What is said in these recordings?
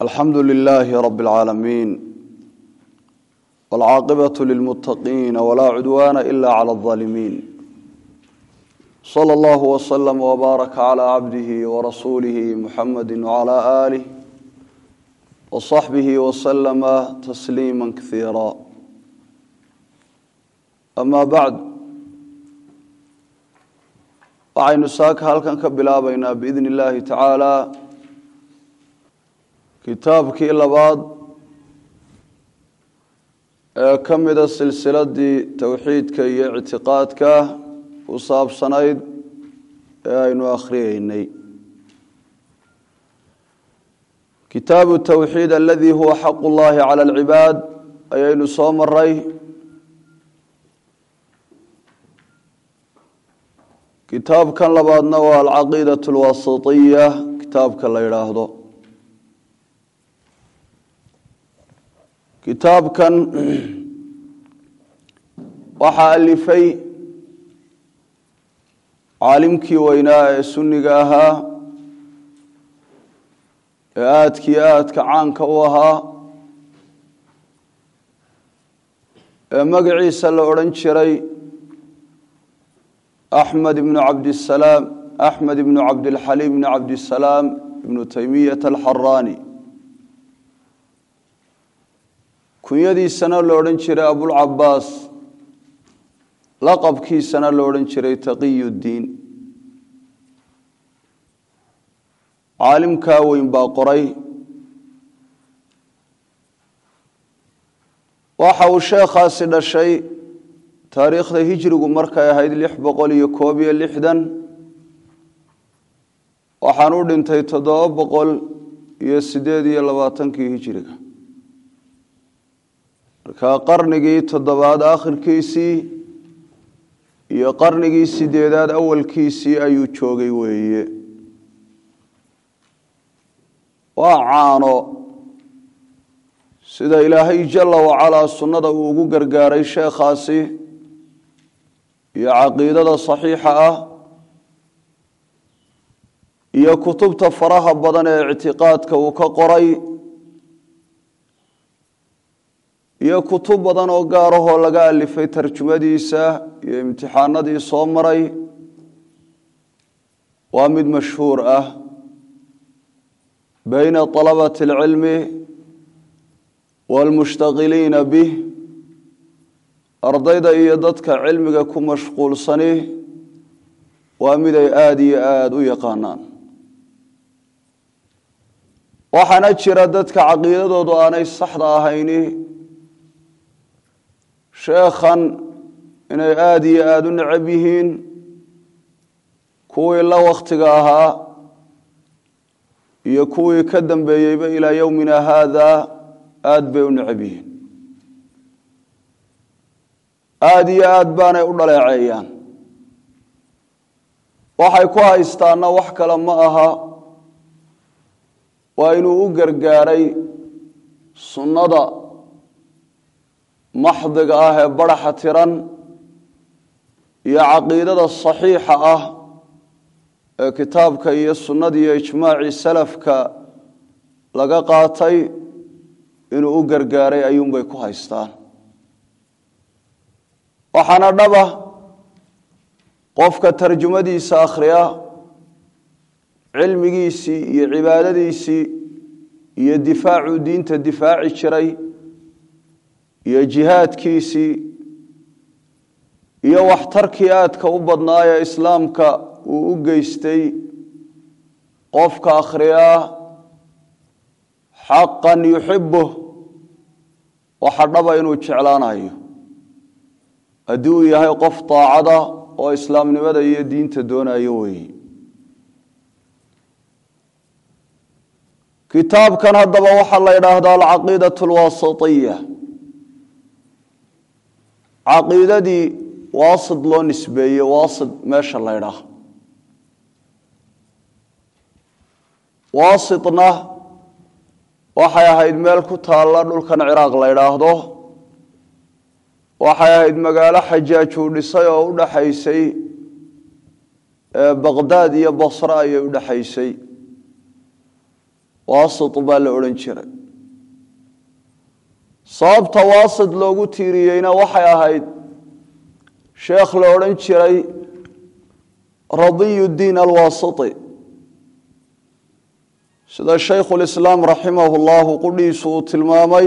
alxamdu lilaahi rabi اlcaalamiin wاlcaaqibaة lilmuttaqiina walaa cudwaana ila clى اظaalimiin slى اllah wslm wbaaraka clى cabdihi warasuulihi muxamadi wclى aalih wصaxbihi wslama tasliima kasiira ama bacd waxaynu saaka halkan ka bilaabaynaa biidn اllahi tacaala kitaabkii labaad ee ka mida silsiladii towxiidka iyo ictiqaadka ku saabsanayd ee aynu akhriyeynay kitaabu towxiid aladii huwa xaqu llahi cala alcibaad ayaynu soo maray kitaabkan labaadna waa alcaqiidaة اlwasitiya kitaabka la yidhaahdo kitaabkan waxaa alifay caalimkii weynaa ee sunniga ahaa ee aadkii aadka caanka u ahaa ee magaciisa la odhan jiray axmed ibnu cabdisalaam axmed ibnu cabdilxaliim ibnu cabdisalaam ibnu taymiyata alxaraani kunyadiisana la odhan jiray abulcabaas laqabkiisana la odhan jiray taqiyuddiin caalimkaa weyn baa qoray waxa uu sheekhaasi dhashay taariikhda hijrigu markay ahayd lix boqol iyo koob iyo lixdan waxaan u dhintay toddoba boqol iyo siddeed iyo labaatankii hijriga markaa qarnigii toddobaad akhirkiisii iyo qarnigii sideedaad awalkiisii ayuu joogay weeye waa caano sida ilaahay jalla wacalaa sunnada uu ugu gargaaray sheekhaasi iyo caqiidada saxiixa ah iyo kutubta faraha badan ee ictiqaadka uu ka qoray iyo kutub badan oo gaarahoo laga alifay tarjumadiisa iyo imtixaanadii soo maray waa mid mashhuur ah bayna طalabati اlcilmi wاlmushtaqiliina bih ardayda iyo dadka cilmiga ku mashquulsani waa mid ay aada iyo aada u yaqaanaan waxaana jira dadka caqiidadoodu aanay saxda ahayni sheekhan inay aada iyo aada u necab yihiin kuwii la wakhtiga ahaa iyo kuwii ka dambeeyeyba ilaa yowmina haada aada bay u necab yihiin aada iyo aada baanay u dhaleeceeyaan waxay ku haystaanna wax kale ma aha waa inuu u gargaaray sunnada maxdiga ah ee baraxa tiran iyo caqiidada saxiixa ah ee kitaabka iyo sunnada iyo ijmaacii salafka laga qaatay inuu u gargaaray ayuunbay ku haystaan waxaana dhaba qofka tarjumadiisa akhriya cilmigiisii iyo cibaadadiisii iyo difaacuu diinta difaaci jiray iyo jihaadkiisii iyo waxtarkii aadka u badnaa ee islaamka uu u geystay qofka akhriyaa xaqan yuxibuh waxa dhaba inuu jeclaanayo haddii uu yahay qof daacada oo islaamnimada iyo diinta doonayo weeye kitaabkan haddaba waxaa la yidhaahdaa alcaqiidaة اlwasitiya caqiidadii waasid loo nisbeeyey waasid meesha la ydhaah waasidna waxay ahayd meel ku taalla dhulkan ciraaq la ydhaahdo waxay ahayd magaalo xajaaj uu dhisay oo u dhaxaysay baqdaad iyo basre ayay u dhaxaysay waasit baa la odhan jiray sababta waasit loogu tiiriyeyna waxay ahayd sheekh la odhan jiray radiyu diin alwaasiti sida shaykhulislaam raximahu llahu qudhiisu uu tilmaamay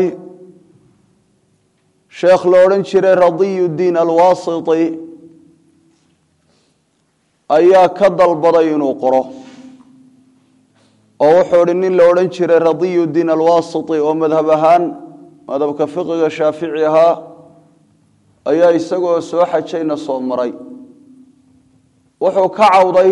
sheekh la odhan jiray radiyu diin alwaasiti ayaa ka dalbaday inuu qoro oo wuxuu idhi nin la odhan jiray radiyu diin alwaasiti oo madhab ahaan madhabka fiqiga shaafici ahaa ayaa isagoo soo xajayna soo maray wuxuu ka cawday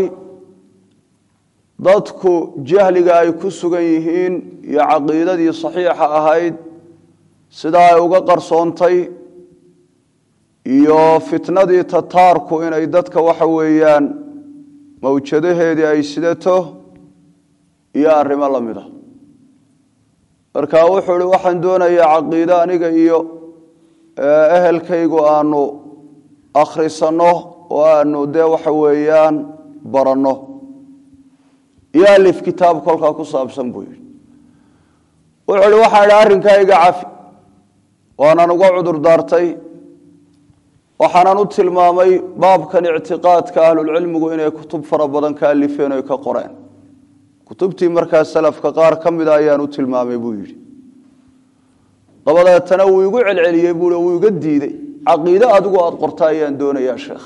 dadku jahliga ay ku sugan yihiin iyo caqiidadii saxiixa ahayd sidaa ay uga qarsoontay iyo fitnadii tataarku inay dadka waxa weeyaan mawjadaheedii ay sidato iyo arrimo la mid a marka wuxuu ihi waxaan doonayaa caqiide aniga iyo ehelkaygu aanu akhrisanno oo aanu dee waxa weeyaan baranno iyo alif kitaab kolkaa ku saabsan buu yidhi wuxuu ihi waxaan idhi arrinkaa iga cafi waanan uga cudur daartay waxaanan u tilmaamay baabkan ictiqaadka ahlulcilmigu inay kutub fara badan ka alifeen oy ka qoreen kutubtii markaa salafka qaar ka mida ayaan u tilmaamay buu yidhi dabadeetana wuu igu celceliyey bui wuu iga diidey caqiide adigu aada qorta ayaan doonayaa sheekh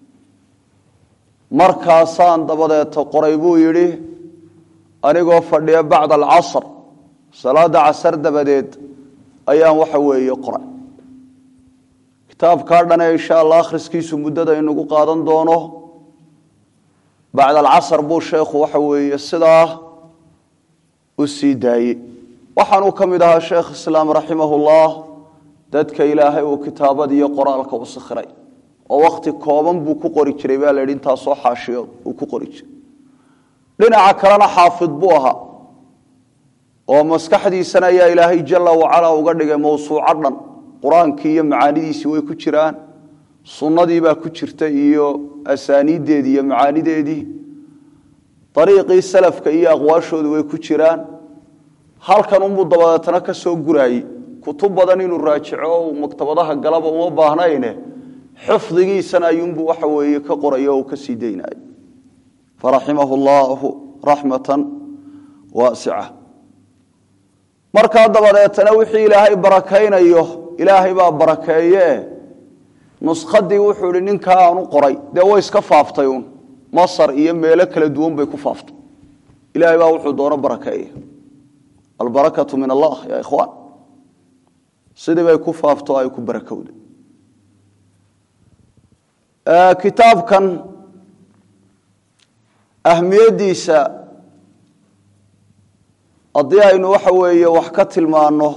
markaasaan dabadeeta qoray buu yidhi anigoo fadhiya bacda alcasr salaada casar dabadeed ayaan waxa weeye qoray kitaabkaa dhane insha allah akhriskiisu muddada inagu qaadan doono bacda alcasr buu sheekhu waxa weeye sidaa u sii daayey waxaanuu ka mid ahaa sheekh islaam raximahullah dadka ilaahay uu kitaabadiiyo qoraalka u sikhiray oo wakti kooban buu ku qori jiray baa la yidhi intaasoo xaashiyo uu ku qori jiray dhinaca kalena xaafid buu ahaa oo maskaxdiisana ayaa ilaahay jala wacala uga dhigay mawsuuco dhan qur-aankii iyo macaanidiisii way ku jiraan sunnadiibaa ku jirta iyo asaaniiddeedii iyo macaanideedii dariiqii salafka iyo aqwaashoodu way ku jiraan halkan unbuu dabadeetana ka soo guraayey kutub badan inuu raajico o maktabadaha galaba uma baahnayne xifdigiisana ayuunbuu waxa weeye ka qorayo o ka sii daynaayo faraximahu llahu raxmatan waasica markaa dabadeetana wixii ilaahay barakaynayo ilaahay baa barakeeye nuskadii wuxuu ihi ninkaa aanu qoray dee way iska faaftay uun masar iyo meelo kala duwan bay ku faaftay ilahay baa wuxuu doono barakeeye albarakatu min allah ya ikhwaan sidii bay ku faafto ay ku barakowda kitaabkan ahmiyaddiisa haddii aynu waxa weeye wax ka tilmaano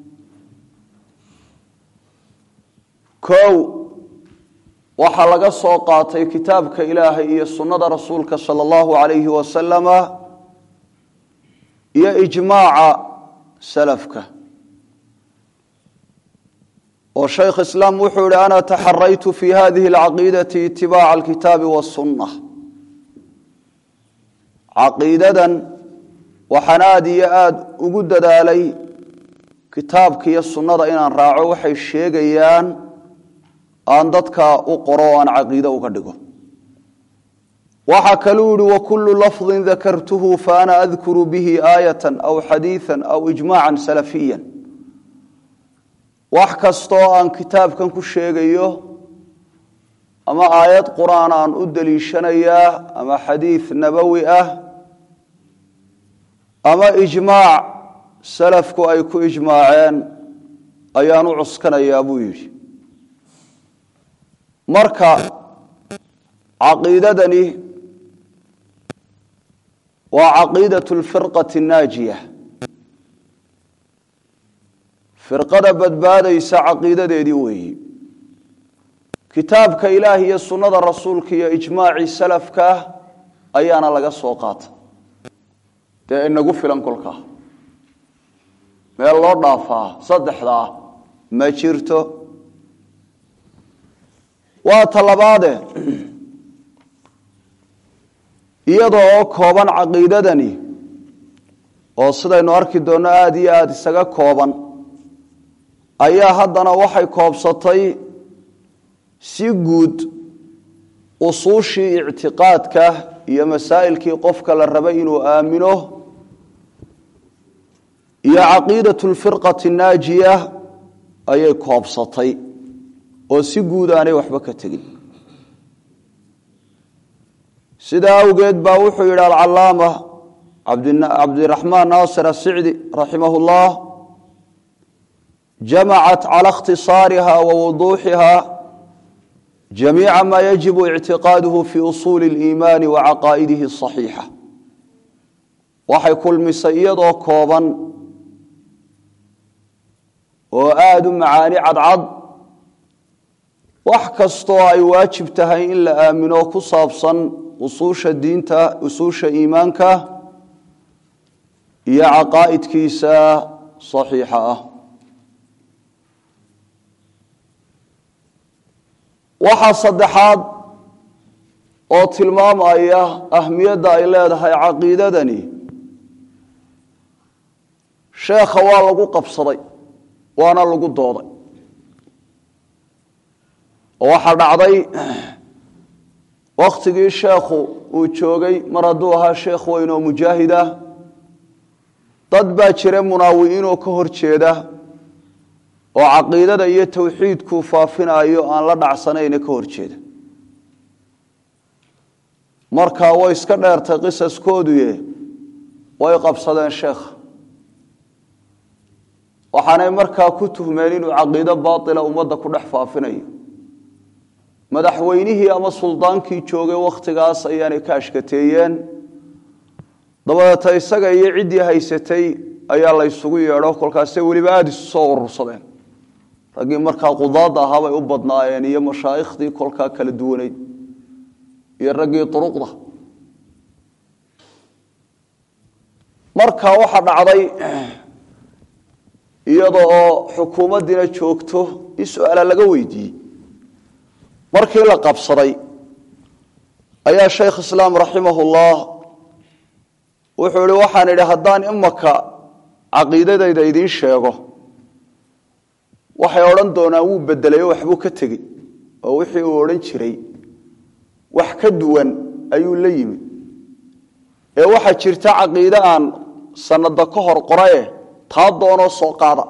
kow waxaa laga soo qaatay kitaabka ilaahay iyo sunnada rasuulka sala allahu alayhi wasalama iyo ijmaaca salafka oo shaykh islaam wuxuu yihi ana taxaraytu fi hadihi alcaqiidati itibaaca alkitaabi wasunna caqiidadan waxaan aada iyo aada ugu dadaalay kitaabka iyo sunnada inaan raaco waxay sheegayaan aan dadka u qoro o aan caqiide uga dhigo waxaa kaluu yihi wakulu lafظi dakartuhu faana adkuru bihi aayata aw xadiiثa aw ijmaca salafiya wax kastoo aan kitaabkan ku sheegayo ama aayad qur-aan aan u deliishanayaa ama xadiid nabowi ah ama ijmaac salafku ay ku ijmaaceen ayaan u cuskanayaa buu yidhi marka caqiidadani waa caqiidaة اlfirqaةi الnaajiya firqada badbaadaysa caqiidadeedii weeyi kitaabka ilaah iyo sunnada rasuulka iyo ijmaacii salafka ayaana laga soo qaata dee inagu filan kolkaa meel loo dhaafaa saddexdaa ma jirto waa talabaade iyadoo oo kooban caqiidadani oo sidaynu arki doonno aada iyo aada isaga kooban ayaa haddana waxay koobsatay si guud usuushii ictiqaadka iyo masaa'ilkii qofka la rabay inuu aamino iyo caqiidatu lfirqati naajiya ayay koobsatay oo si guud aanay waxba ka tegin sidaa awgeed baa wuxuu yidhi alcalaama cabdiraxmaan naasir asicdi raximah اllah jamacat cala اkhtisaariha wa wuduuxiha jamiica ma yajibu ictiqaaduhu fi usuuli اliimaani wa caqaa'idihi asaxiixa waxay kulmisay iyadoo kooban oo aada u macaani cadcad wax kastoo ay waajib tahay in la aamino ku saabsan usuusha diinta usuusha iimaanka iyo caqaa'idkiisa saxiixa ah waxaa saddexaad oo tilmaamaya ahmiyadda ay leedahay caqiidadani sheekha waa lagu qabsaday waana lagu dooday oo waxaa dhacday wakhtigii sheekhu uu joogay mar hadduu ahaa sheekh weyn oo mujaahid ah dad baa jira munaawi'iinoo ka hor jeeda oo caqiidada iyo tawxiidkuu faafinayo aan la dhacsanayna ka hor jeeda markaa way iska dheertay qisaskooduye way qabsadeen sheekha waxaanay markaa ku tuhmeen inuu caqiido baatila ummadda ku dhex faafinayo madaxweynihii ama suldaankii joogay wakhtigaas ayaanay ka ashkateeyeen dabadeeta isaga iyo ciddii haysatay ayaa la ysugu yeedho kolkaasay weliba aada isu soo urursadeen raggii markaa qudaadda ahaabay u badnaayeen iyo mashaaikhdii kolkaa kala duwanayd iyo raggii duruqda markaa waxaa dhacday iyada oo xukuumaddiina joogto in su-aala laga weydiiyey markii la qabsaday ayaa shaykh islaam raximahullah wuxuu ihi waxaan idhi haddaan imaka caqiidadayda idiin sheego waxay odhan doonaan wuu bedelay oo waxbuu ka tegey oo wixii uu odhan jiray wax ka duwan ayuu la yimi ee waxaa jirta caqiide aan sanada ka hor qoraye taa doonoo soo qaada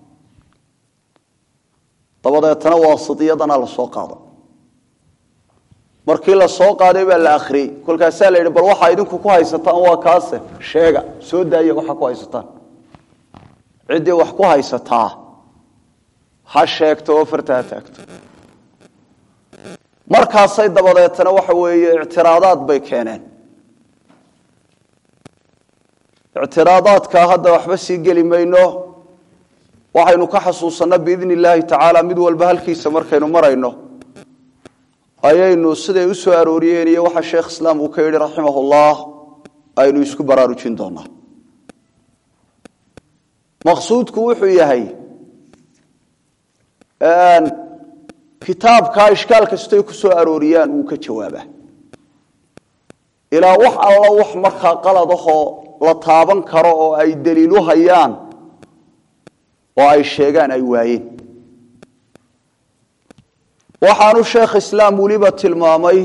dabadeetana waasidiyadana la soo qaada markii la soo qaaday baa la akhriyey kolkaasaa la yidhi bal waxaa idinku ku haysataan waa kaase sheega soo daaya waxaa ku haysataan ciddii wax ku haysataa ha sheegto oo farta ha taagto markaasay dabadeetana waxa weeye ictiraadaad bay keeneen ictiraadaadka hadda waxba sii geli mayno waxaynu ka xasuusanno biidni illaahi tacaala mid walba halkiisa markaynu marayno ayaynu siday u soo arooriyeen iyo waxa sheekh islaam uu ka yidhi raximahullah aynu isku baraarujin doonaa maqsuudku wuxuu yahay kitaabkaa ishkaal kastoy ku soo arooriyaan wuu ka jawaabaa ilaa wax alla wax markaa qaladahoo la taaban karo oo ay daliilu hayaan oo ay sheegaan ay waayeen waxaanu sheekh islaam weliba tilmaamay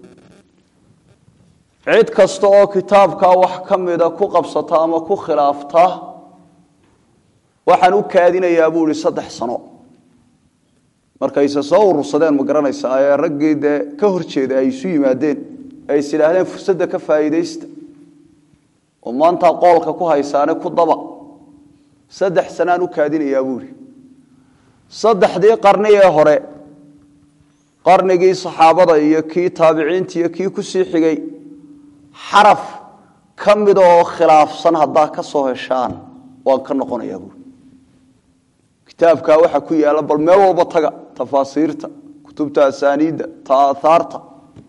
cid kasta oo kitaabkaa wax ka mida ku qabsata ama ku khilaafta waxaan u kaadinayaa buu ihi saddex sano markayse soo urursadeen ma garanaysa ee raggii dee ka hor jeeda ay isu yimaadeen ay is idhaahdeen fursadda ka faa'iidaysta oo maanta qoolka ku haysaane ku daba saddex sanaan u kaadinayaa buu ihi saddexdii qarni ee hore qarnigii saxaabada iyo kii taabiciinta iyo kii kusii xigay xaraf ka mida oo khilaafsan haddaa ka soo heshaan waan ka noqonayaa buuri kitaabkaa waxaa ku yaalla bal meel walba taga tafaasiirta kutubta asaaniidda taaahaarta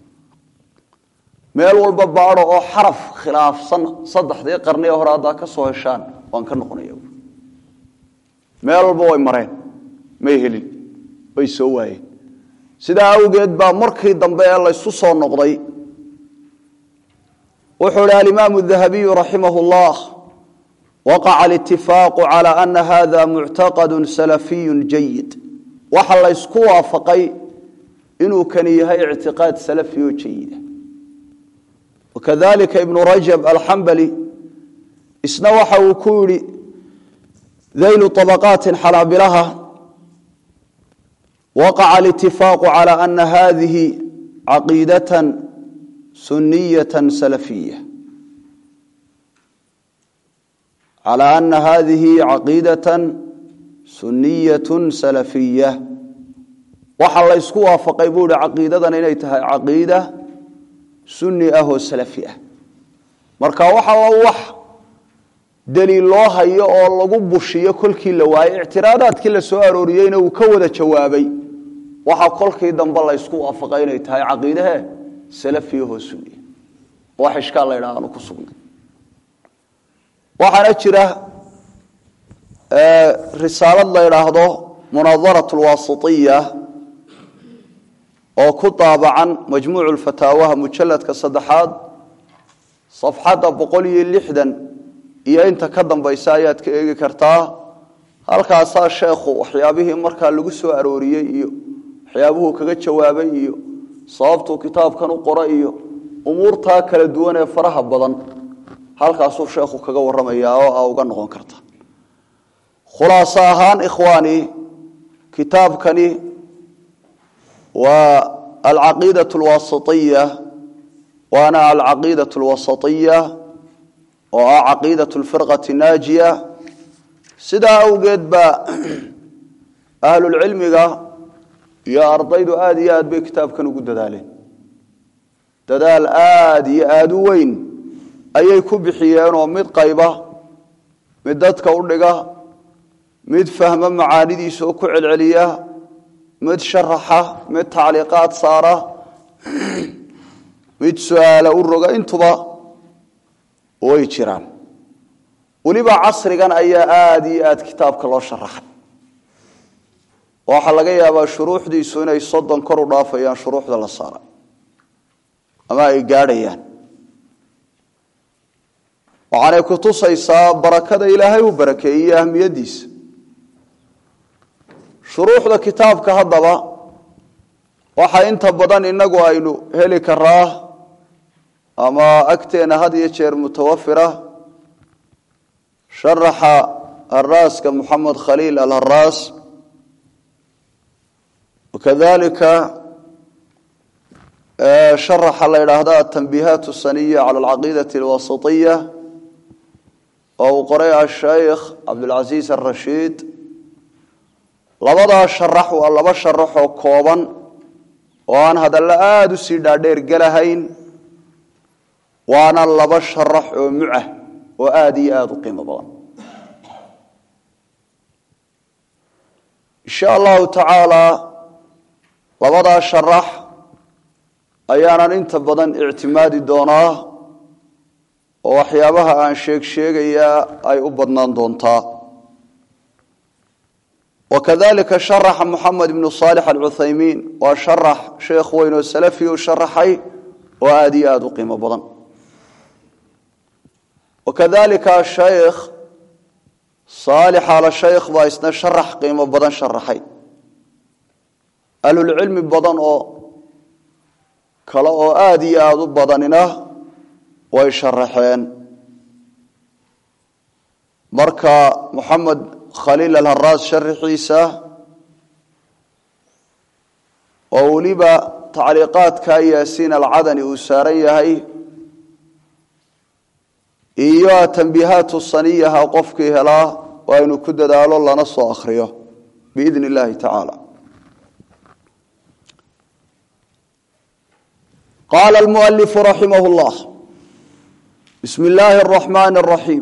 meel walba baado oo xaraf khilaafsan saddexdii qarni ee hore haddaa ka soo heshaan waan ka noqonaya buuri meel walba way mareen may helin way soo waayeen sidaa awgeed baa markii dambe ee laysu soo noqday wuxuu ihi alimaamu dahabiyu raximah اllah waqaca alitifaaqu cala ana hada muctaqadu salafiyu jayid waxa la ysku waafaqay inuu kani yahay ictiqaad salafi oo jayida wakadalika ibnu rajab alxambali isna waxa uu ku yihi daylu طabaqaati xalaabilaha waqaca alitifaaqu cala ana hadihi caqiidata suniyata salafiya calى ana hadihi caqiidata suniyat salafiya waxa la ysku waafaqay buu ihi caqiidadan inay tahay caqiida sunni ah oo salafi ah marka waxa wax daliil loo hayo oo lagu bushiyo kolkii la waayey ictiraadaadkii la soo arooriyeyna uu ka wada jawaabay waxa kolkii dambe la ysku waafaqay inay tahay caqiidahe salafiyahoo sunniya wax ishkaal la ydhaha aanu ku sugnay waxaana jira risaalad la yidhaahdo munadarat lwaasitiya oo ku daabacan majmuucu lfataawaha mujaladka saddexaad safxadda boqol iyo lixdan iyo inta ka dambaysa ayaad ka eegi kartaa halkaasaa sheekhu waxyaabihii markaa lagu soo arooriyey iyo waxyaabuhuu kaga jawaabay iyo sababtuu kitaabkan u qoray iyo umuurtaa kala duwan ee faraha badan halkaasuu sheekhu kaga waramayaa oo a uga noqon karta khulaaso ahaan ikhwaani kitaabkani waa alcaqiidaة اlwasitiya waana alcaqiidaة اlwasitiya oo ah caqiidaة اlfirqaةi naajiya sidaa awgeed baa ahlulcilmiga iyo ardaydu aada iyo aad bay kitaabkan ugu dadaaleen dadaal aada iyo aada u weyn ayay ku bixiyeenoo mid qayba mid dadka u dhiga mid fahma macaanidiisa oo ku celceliya mid sharaxa mid tacliiqaad saara mid su-aala u roga intuba way jiraan weliba casrigan ayaa aada iyo aada kitaabka loo sharaxay waxaa laga yaabaa shuruuxdiisu inay soddon kor u dhaafayaan shuruuxda la saaray ama ay gaadhayaan waxaanay ku tusaysaa barakada ilaahay uu barakeeyey ahmiyadiisa shuruuxda kitaabka haddaba waxa inta badan inagu aynu heli karaa ama agteena had iyo jeer mutawafira sharaxa haraaska moxamed khaliil alharaas wakadalika sharaxa la yidhaahda atanbiihaat saniya cala alcaqiidati alwasitiya oo uu qoray asheykh cabdulcasiis arashiid labadaa sharax waa laba sharax oo kooban oo aan hadallo aada u sii dhaadheer gelahayn waana laba sharax oo mucah oo aada iyo aada u qiimo badan insha allahu tacaala labadaa sharax ayaanan inta badan ictimaadi doonaa oo waxyaabaha aan sheeg sheegayaa ay u badnaan doontaa wakadalika sharaxa moxamed ibnu saalix alcuthaymiin waa sharax sheekh weyn oo salafi u sharaxay oo aada iyo aada u qiimo badan wakadalika ashaykh saalix ala shaykh baa isna sharax qiimo badan sharaxay ahlulcilmi badan oo kale oo aada iyo aada u badanina way sharaxeen marka moxamed khaliil alharaas sharaxiisa oo weliba tacliiqaadka yaasiin alcadani uu saaran yahay iyo tanbiihaatu saniyaha qofkii helaa waa inu ku dadaalo lana soo akhriyo biidn illahi tacaala qaala almualifu raximah llah bismi illaahi araxmaani araxiim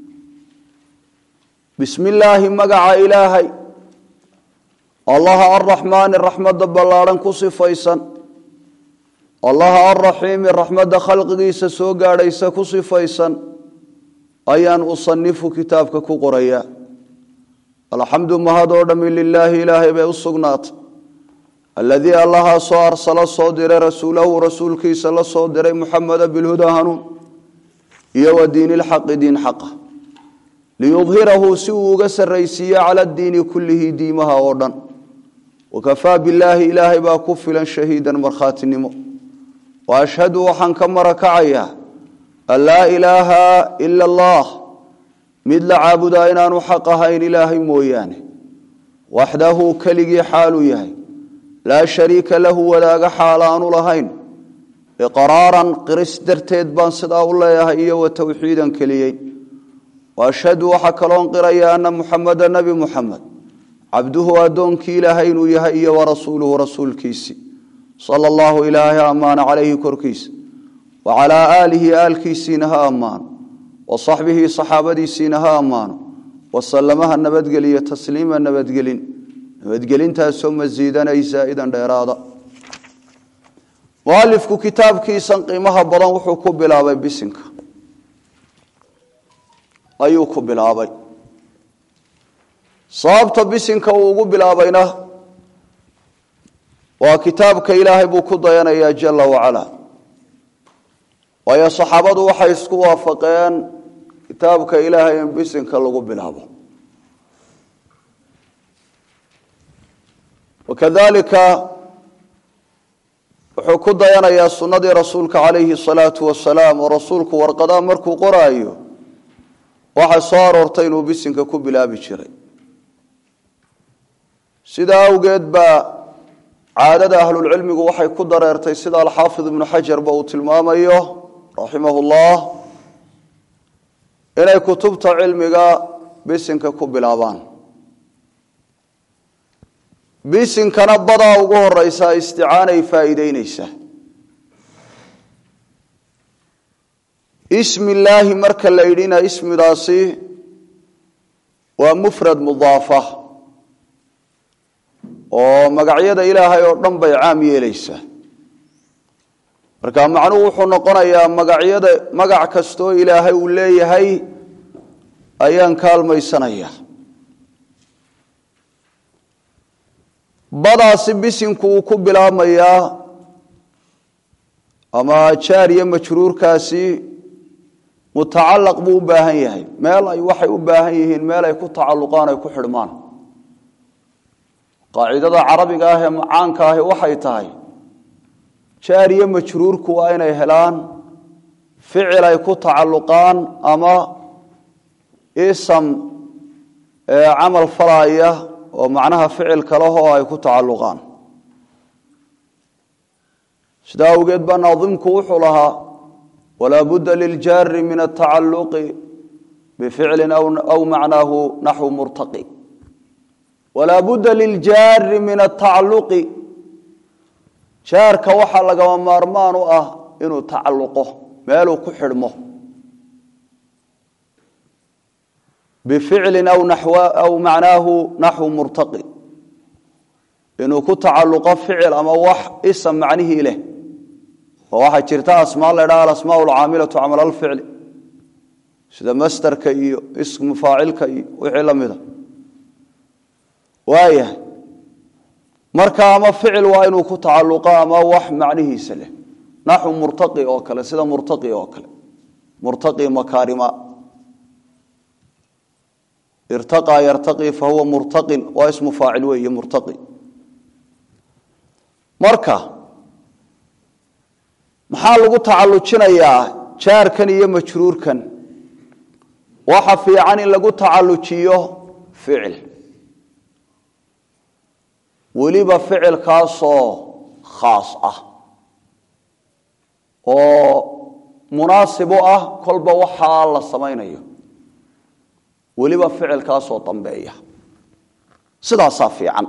bismi illaahi magaca ilaahay allaha arraxmaani raxmadda ballaadhan ku sifaysan allaha arraxiimi raxmadda khalqigiisa soo gaadhaysa ku sifaysan ayaan usanifu kitaabka ku qorayaa alxamdu mahad oo dhammi lilaahi ilaahay bay u sugnaatay aladii allahaasoo arsala soo diray rasuulahu rasuulkiisa la soo diray muxameda bilhuda hanuun iyo wa diin ilxaqi diin xaqa liyudhirahu si uu uga sarraysiiyo cala diini kullihi diimaha oo dhan wakafaa billaahi ilaahay baa ku filan shahiidan markhaatinimo wa ashhadu waxaan ka marakacayaa an laa ilaaha ila allah mid la caabudaa inaanu xaq ahayn ilaahay mooyaane waxdahu keligii xaaluu yahay laa shariika lahu wadaaga xaal aanu lahayn iqraaran qiris darteed baan sidaa u leeyahay iyo wa towxiidan keliyey wa ashhadu waxaa kaloon qiraya ana muxameda nebi muxamed cabduhu addoonkii ilaahay inuu yahay iyo wa rasuuluhu rasuulkiisi sala allahu ilaahay ammaana calayhi korkiisa wa calaa aalihi aalkiisiina ha ammaano wa saxbihi saxaabadiisiina ha ammaano wasalamaha nabadgeliyo tasliima nabadgelin nabadgelintaasoo masiidanay zaa'idan dheeraada mualifku kitaabkiisan qiimaha badan wuxuu ku bilaabay bisinka ayuu ku bilaabay sababta bisinka uu ugu bilaabayna waa kitaabka ilaahay buu ku dayanayaa jala wacala waayo saxaabadu waxay isku waafaqeen kitaabka ilaahay in bisinka lagu bilaabo wakadalika wuxuu ku dayanayaa sunnadii rasuulka calayhi salaatu wasalaam oo rasuulku warqadaa markuu qoraayo waxaa soo aroortay inuu bisinka ku bilaabi jiray sidaa awgeed baa caadada ahlulcilmigu waxay ku dareertay sida alxaafid ibnu xajarba uu tilmaamayo raximahu llah inay kutubta cilmiga bisinka ku bilaabaan bisinkana badaa ugu horeysaa isticaanay faa'iideyneysaa ismi illaahi marka la yidhina ismidaasi waa mufrad mudaafa oo magacyada ilaahay oo dhan bay caam yeeleysaa marka macnuhu wuxuu noqonayaa magacyada magac kastoo ilaahay uu leeyahay ayaan kaalmaysanaya badaasi bisinku uu ku bilaabmayaa ama jaariya majruurkaasi mutacalaq buu u baahan yahay meel ay waxay u baahan yihiin meel ay ku tacalluqaan ay ku xidhmaan qaacidada carabiga ah ee macaanka ahi waxay tahay jaariye majruurku waa inay helaan ficil ay ku tacalluqaan ama isam camal falaya oo macnaha ficil kalehoo ay ku tacalluqaan sidaa awgeed baa naadimku wuxuu lahaa walaa budda liljaari min atacaluqi bificlin aw macnaahu naxwu murtaqi walaa budda liljaari min atacaluqi jaarka waxaa lagama maarmaan u ah inuu tacalluqo meeluu ku xidhmo bificlin aw macnaahu naxwu murtaqi inuu ku tacalluqo ficil ama wax isam macnihii leh oo waxaa jirta asmaa la ydhaha alasmaa alcaamilatu camal alficli sida masderka iyo ismu faacilka iyo wixii la mida waayahay marka ama ficil waa inuu ku tacalluqo ama wax macnihiisa leh naxwu murtaqi oo kale sida murtaqi oo kale murtaqi makaarima irtaqaa yartaqi fahuwa murtaqin waa ismu faacil weeye murtaqi marka maxaa lagu tacallujinayaa jaarkan iyo majruurkan waxa fiican in lagu tacallujiyo ficil weliba ficilkaasoo khaas ah oo munaasib u ah kolba waxaa la samaynayo weliba ficilkaasoo dambeeya sidaasaa fiican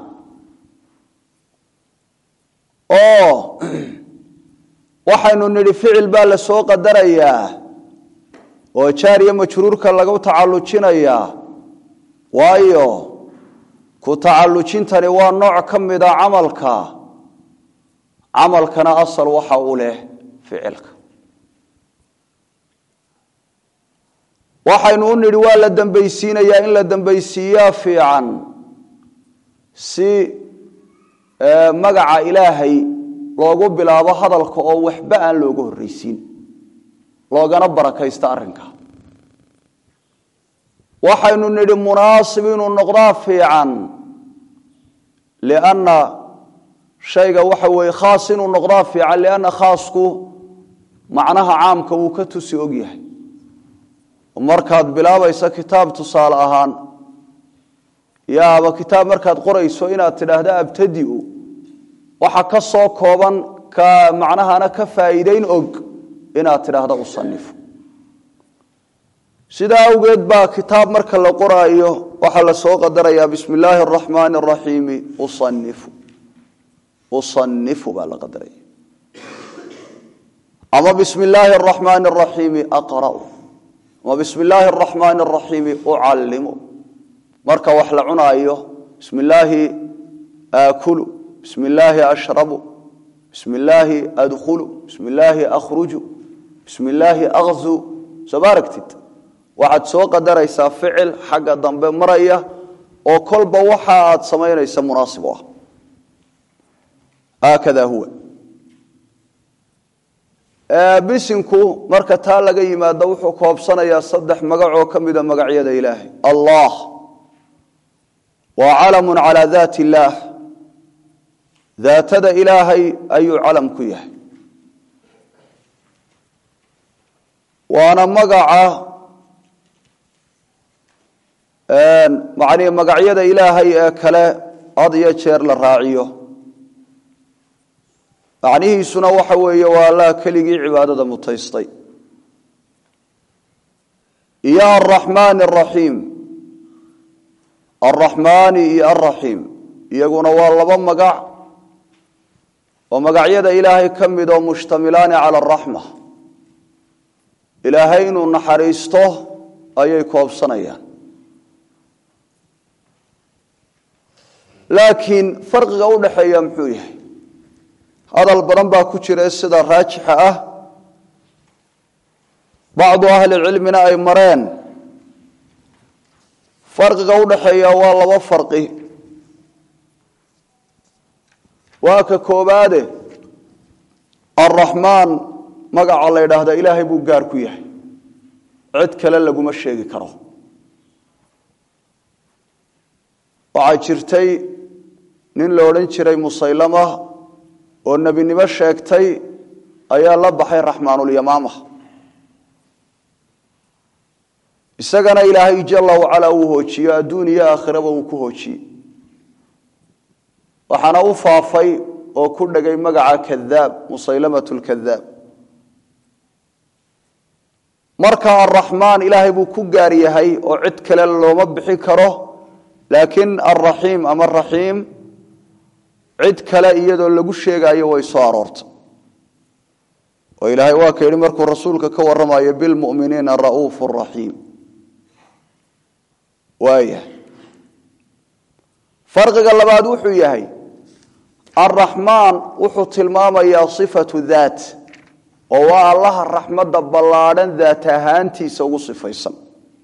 oo waxaynu nidhi ficil baa la soo qadarayaa oo jaariya majruurka lagu tacallujinayaa waayo ku tacallujintani waa nooc ka mida camalka camalkana asal waxa u leh ficilka waxaynu u nidhi waa la dambaysiinayaa in la dambaysiiyaa fiican si magaca ilaahay loogu bilaabo hadalka oo waxba aan looga horreysiin loogana barakaysto arrinka waxaynu nidhi munaasib inuu noqdaa fiican lianna shayga waxa weeye khaas inuu noqdaa fiican lianna khaasku macnaha caamka wuu ka tusi og yahay markaad bilaabaysa kitaab tusaale ahaan yaaba kitaab markaad qorayso inaad tidhaahda abtadiu waxa ka soo kooban ka macnahana ka faa'iideyn og inaad tidhaahda usanifu sidaa awgeed baa kitaab marka la qoraayo waxaa la soo qadarayaa bismi illaahi araxmaani araxiimi usanifu usanifu baa la qadaraya ama bismi illaahi araxmaani araxiimi aqra'u ama bismi illaahi araxmaani araxiimi ucallimu marka wax la cunaayo bismi illaahi aakulu bismi illaahi ashrabu bismi illaahi adkhulu bismi illaahi akhruju bismi illaahi akzu soo ma aragtid waxaad soo qadaraysaa ficil xagga dambe maraya oo kolba waxa aad samaynaysa munaasib u ah haakada huwa bisinku marka taa laga yimaado wuxuu koobsanayaa saddex magacoo ka mida magacyada ilaahay allah waa calamun calaa daat illaah daatada ilaahay ayuu calam ku yahay waana magaca macnihi magacyada ilaahay ee kale had iyo jeer la raaciyo macnihiisuna waxa weeye waa allah keligii cibaadada mutaystay iyo araxmaani araxiim alraxmaani iyo alraxiim iyaguna waa laba magac oo magacyada ilaahay ka mid oo mushtamilaani cala araxma ilaahay inuu naxariisto ayay koobsanayaan laakiin farqiga u dhaxeeya muxuu yahay hadal badan baa ku jira sida raajixa ah bacdu ahli cilmina ay mareen farqiga u dhaxeeya waa laba farqi waa ka koobaade alraxmaan magaca la yidhaahda ilaahay buu gaar ku yahay cid kale laguma sheegi karo waxaa jirtay nin la odhan jiray musaylama oo nebinimo sheegtay ayaa la baxay raxmaanulyamaama isagana ilaahay jala wacalaa uu hoojiyo adduun iyo aakhiraba uu ku hoojiyey waxaana u faafay oo ku dhegay magaca kadaab musaylamat lkadaab marka araxmaan ilaahay buu ku gaar yahay oo cid kale looma bixi karo laakiin alraxiim ama raxiim cid kale iyadoo lagu sheegayo way soo aroortay oo ilaahay waa ka yidhi markuu rasuulka ka warramayo bilmuminiina ra'uufu raxiim waaya farqiga labaad wuxuu yahay alraxmaan wuxuu tilmaamayaa sifatu daat oo waa allaha raxmadda ballaadhan daat ahaantiisa ugu sifaysan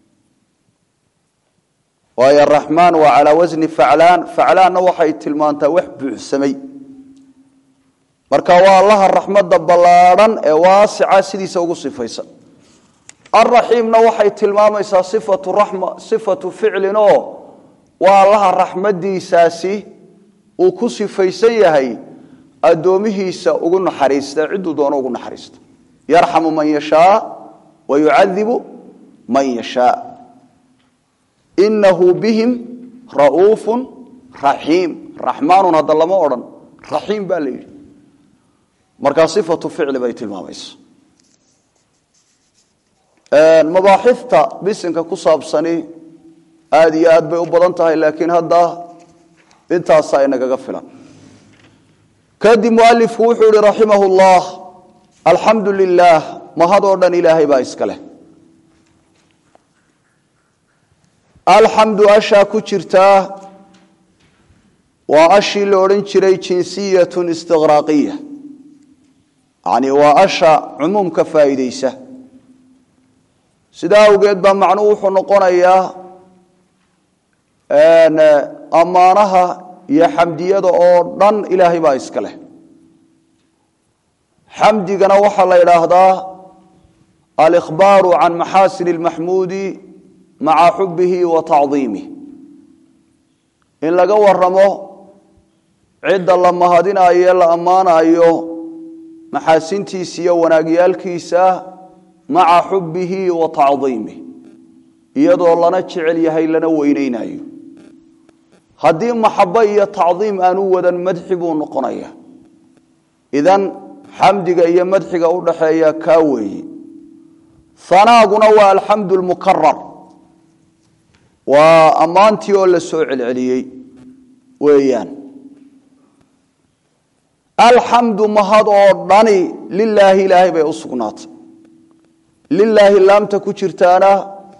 waayo araxmaan waa calaa wasni faclaan faclaanna waxay tilmaantaa wax buuxsamay marka waa allaha raxmadda ballaadhan ee waasica sidiisa ugu sifaysan alraxiimna waxay tilmaamaysaa sifatu raxma sifatu ficlin oo waa allaha raxmaddiisaasi uu ku sifaysan yahay addoomihiisa ugu naxariista cidduu doono ugu naxariista yarxamu man yashaa wa yucadibu man yashaa inahu bihim ra'uufu raxiim raxmaanun hadda lama odhan raxiim baa la yidhi markaa sifatu ficli bay tilmaamaysa mabaaxifta bisinka ku saabsani aada iyo aad bay u badan tahay laakiin hadda intaasaa inagaga filan kadib mualifku wuxuu ihi raximah llah alxamdu lilah mahadoo dhan ilaahay baa iska leh alxamdu ashaa ku jirtaa waa ashii la odhan jiray jinsiyatun istiqraaqiya yani waa asha cumuumka faa'iideysa sidaa awgeed baa macnuhu wuxuu noqonayaa ammaanaha iyo xamdiyada oo dhan ilaahay baa iska leh xamdigana waxaa la yidhaahdaa alikhbaaru can maxaasin اlmaxmuudi maca xubihi wa tacdiimih in laga waramo cidda la mahadinayo ee la ammaanayo maxaasintiisa iyo wanaagyaalkiisa maca xubihi wa tacdiimih iyadoo lana jecel yahay lana weyneynayo haddii maxabo iyo tacdiim aanu wadan madxi buu noqonaya idan xamdiga iyo madxiga u dhaxeeya kaa weeye hanaaguna waa alxamdu lmukarar waa ammaantii oo la soo celceliyey weeyaan alxamdu mahad oo dhani lilaahi ilaahay bay u sugnaatay lilaahi laamta ku jirtaana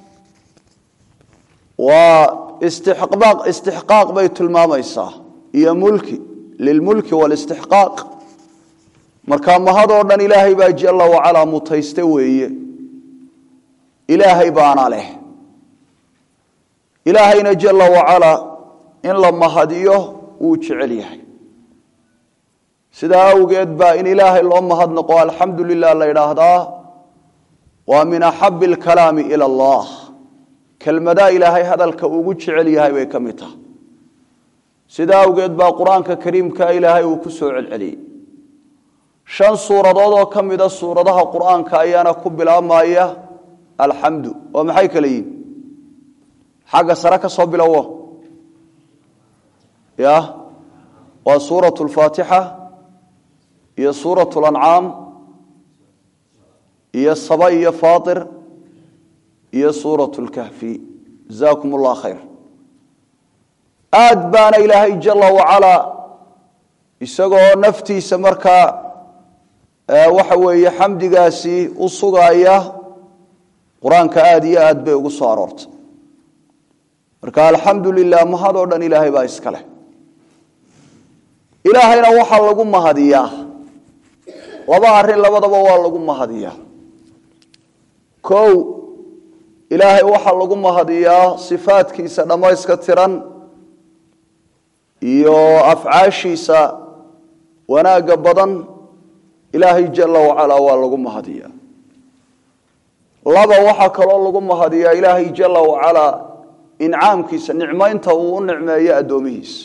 waa istixqaaq istixqaaq bay tilmaamaysaa iyo mulki lilmulki waalistixqaaq marka mahad oo dhan ilaahay baa jalla wacalaa mutayste weeye ilaahay baana leh ilaahayna jalla wacalaa in la mahadiyo wuu jecel yahay sidaa awgeed baa in ilaahay loo mahadnaqo alxamdu lilah la yidhaahdaa waa min axabi alkalaami ila allah kelmadaa ilaahay hadalka ugu jecel yahay bay ka mid tahay sidaa awgeed baa qur-aanka kariimka ilaahay uu ku soo celceliyey shan suuradood oo ka mida suuradaha qur-aanka ayaana ku bilaabmaya alxamdu oo maxay kale yihin xagga sare ka soo bilowo ya waa suuratu lfaatixa iyo suuratu lancaam iyo saba iyo faatir iyo suuratu lkahfi jazaakum allah khayr aad baana ilaahay jala wacalaa isagoo naftiisa markaa waxa weeye xamdigaasi u sugaya qur-aanka aada iyo aad bay ugu soo aroortay marka alxamdu lilah mahad oo dhan ilaahay baa iska leh ilaahayna waxaa lagu mahadiyaa laba arrin labadaba waa lagu mahadiyaa kow ilaahay waxaa lagu mahadiyaa sifaadkiisa dhammayska tiran iyo afcaashiisa wanaagga badan ilaahay jala wacalaa waa lagu mahadiyaa laba waxaa kaloo lagu mahadiyaa ilaahay jala wacalaa incaamkiisa nicmaynta uu u nicmeeyo addoomihiisa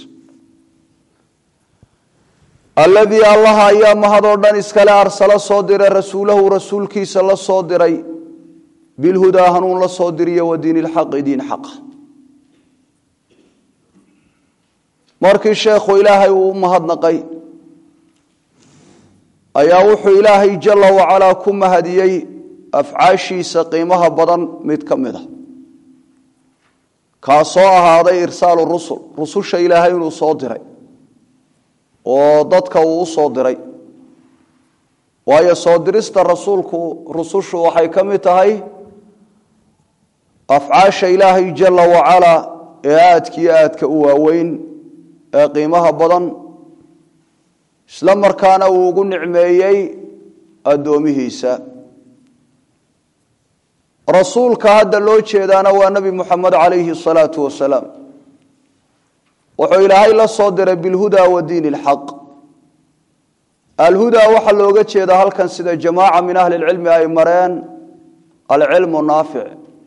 alladii allaha ayaa mahadoo dhan iskale arsala soo diray rasuulahu rasuulkiisa la soo diray bilhudaa hanuun la soo diriyo wa diin ilxaqi diin xaqa markii sheekhu ilaahay uu u mahadnaqay ayaa wuxuu ilaahay jala wacalaa ku mahadiyey afcaashiisa qiimaha badan mid ka mid a kaasoo ahaaday irsaalu rusul rususha ilaahay inuu soo diray oo dadka uu u soo diray waayo soo dirista rasuulku rusushu waxay ka mid tahay afcaasha ilaahay jala wacalaa ee aadkiyo aadka u waaweyn ee qiimaha badan isla markaana uu ugu nicmeeyey addoomihiisa rasuulka hadda loo jeedaana waa nebi muxamed calayhi salaatu wasalaam wuxuu ilaahay la soo diray bilhuda wa diin ilxaq alhudaa waxaa looga jeedaa halkan sida jamaaca min ahli lcilmi ay mareen alcilmu naafic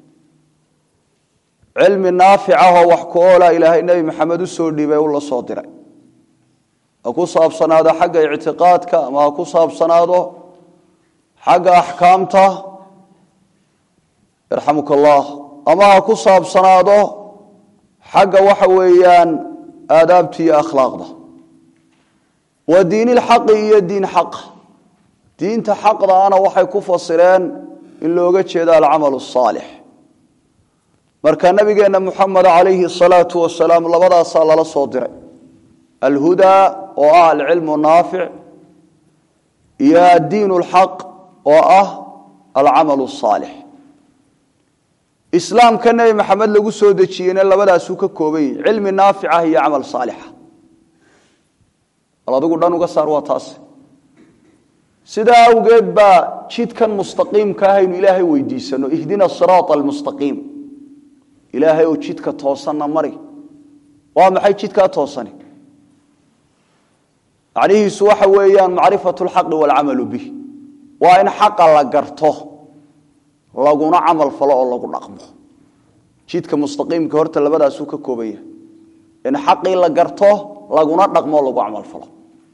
cilmi naaficahoo wax ku oola ilaahay nebi maxamed u soo dhiibay u la soo diray ha ku saabsanaado xagga ictiqaadka ama ha ku saabsanaado xagga axkaamta yarxamuka allah ama ha ku saabsanaado xagga waxa weeyaan aadaabta iyo akhlaaqda wa diinilxaqi iyo diin xaqa diinta xaqdaana waxay ku fasireen in looga jeedo alcamal asaalix marka nabigeenna muxamed calayhi salaatu wasalaam labadaasaa lala soo diray alhudaa oo ah alcilmu naafic iyo addiin lxaq oo ah alcamal asaalix islaamka nebi maxamed lagu soo dejiyeyna labadaasuu ka kooban yahi cilmi naaficah iyo camal saalixa bal adigu dhan uga saar waa taas sidaa awgeed baa jidkan mustaqiimka ah aynu ilaahay weydiisano ihdina siraata almustaqiim ilaahay oo jidka toosanna mari waa maxay jidkaa toosani macnihiisu waxa weeyaan macrifatu lxaqi waalcamalu bih waa in xaqa la garto laguna camal falo oo lagu dhaqmo jidka mustaqiimka horta labadaasuu ka kooban yahay in xaqii la garto laguna dhaqmo lagu camalfalo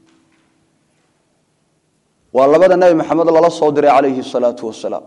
waa labada nebi maxamed lala soo diray calayhi salaatu wasalaam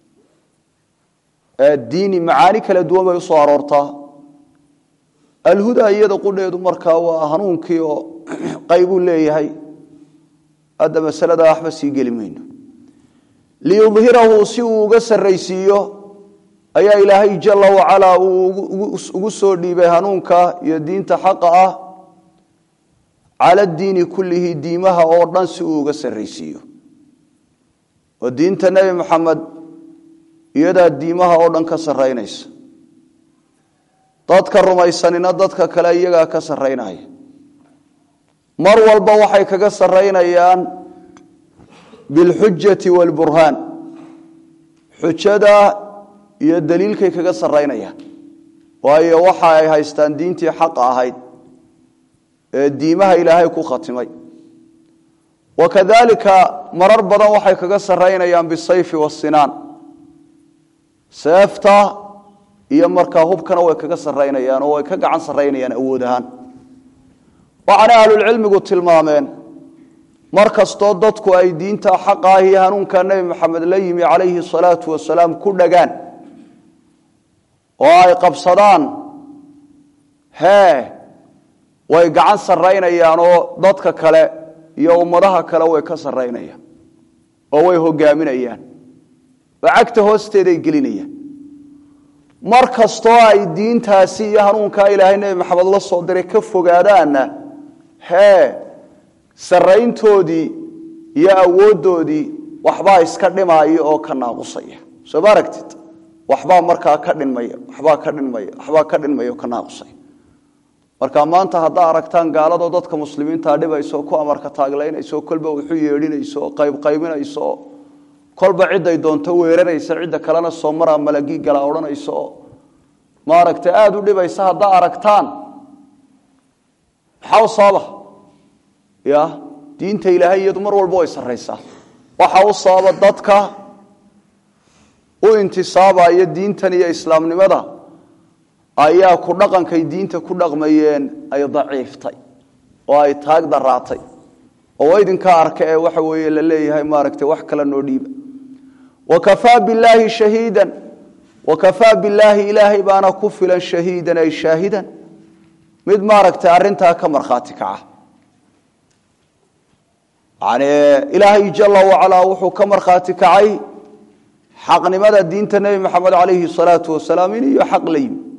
diini macaani kala duwan bay usoo aroortaa alhuda iyada qudheedu markaa waa hanuunkii oo qaybuu leeyahay hadda masalada waxba sii geli mayno liyudhirahu si uu uga sarraysiiyo ayaa ilaahay jala wacalaa uu ugu soo dhiibay hanuunka iyo diinta xaqa ah cala diini kullihi diimaha oo dhan si uu uga sarraysiiyo oo diinta nebi moxamed iyadaa diimaha oo dhan ka sarraynaysa dadka rumaysanina dadka kale iyagaa ka sarraynaya mar walba waxay kaga sarraynayaan bilxujati waalburhaan xujada iyo daliilkay kaga sarraynayaan waayo waxa ay haystaan diintii xaqa ahayd ee diimaha ilaahay ku khatimay wa kadalika marar badan waxay kaga sarraynayaan bisayfi wasinaan seefta iyo markaa hubkana way kaga sarraynayaan oo way ka gacan sarraynayaan awood ahaan waxaana ahlulcilmigu tilmaameen mar kastoo dadku ay diinta xaqa ah iyo hanuunka nebi maxamed la yimi calayhi salaatu wasalaam ku dhagaan oo ay qabsadaan hee way gacan sarraynayaan oo dadka kale iyo ummadaha kale way ka sarraynayaan oo way hogaaminayaan oo cagta hoosteeday gelinayaan mar kastoo ay diintaasi iyo hanuunkaa ilaahay nebi maxamed la soo diray ka fogaadaanna hee sarrayntoodii iyo awooddoodii waxbaa iska dhimaya oo ka naaqusaya soo ma aragtid waxbaa markaa ka dhinmaya waxbaa ka dhinmaya waxbaa ka dhinmaya oo ka naaqusaya marka maanta haddaa aragtaan gaaladoo dadka muslimiintaa dhibayso ku amarka taaglaynayso kolba wuxu yeedhinayso qaybqaybinayso kolba ciday doonto weeraraysa cidda kalena soo maraa malagii gala odhanayso maaragta aada u dhibaysa haddaa aragtaan maxaa u sababa ya diinta ilaahay iyadu mar walba way sarraysaa waxa u sababa dadka u intisaabaya diintan iyo islaamnimada ayaa ku dhaqankay diinta ku dhaqmayeen ay daciiftay oo ay taag daraatay oo idinka arka ee waxa weeye la leeyahay maaragtay wax kale noo dhiiba wakafaa billaahi shahiidan wakafaa billaahi ilaahay baana ku filan shahiidan ay shaahidan mid maaragtay arintaa ka markhaati kaca yani ilaahay jala wacalaa wuxuu ka markhaati kacay xaqnimada diinta nebi maxamed calayhi salaatu wasalaam in iyo xaq la yimi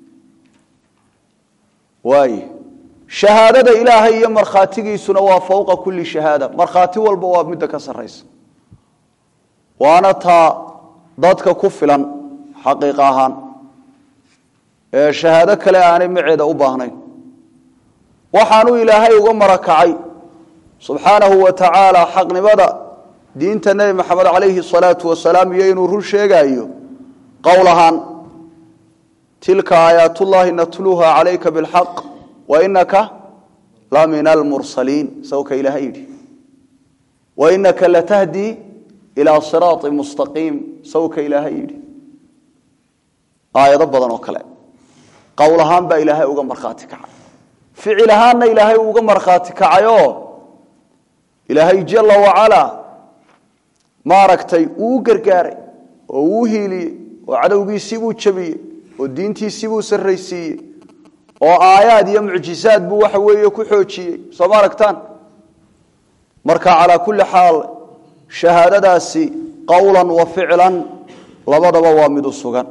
waay shahaadada ilaahay iyo markhaatigiisuna waa fowqa kulli shahaada markhaati walba waa midda ka sarraysa waana taa dadka ku filan xaqiiqa ahaan ee shahaado kale aanay maceeda u baahnayn waxaanuu ilaahay uga marakacay subxaanahu wa tacaala xaqnimada diinta nebi maxamed calayhi salaatu wasalaam iyo inuu run sheegaayo qowl ahaan tilka aayaatullaahi natluuha calayka bilxaq wa inaka la min almursaliin sawka ilaahay yidhi wa inaka latahdi ilaa siraati mustaqiim sawka ilaahay yidhi aayado badan oo kale qowl ahaan baa ilaahay uga markhaati kacay ficil ahaanna ilaahay uga markhaati kacayoo ilaahay jala wacalaa maaragtay uu gargaaray oo uu hiiliyey oo cadowgiisiibuu jabiyey oo diintiisiibuu sarraysiiyey oo aayaad iyo mucjizaad buu waxa weeye ku xoojiyey soo ma aragtaan marka calaa kulli xaal shahaadadaasi qowlan wa ficlan labadaba waa mid u sugan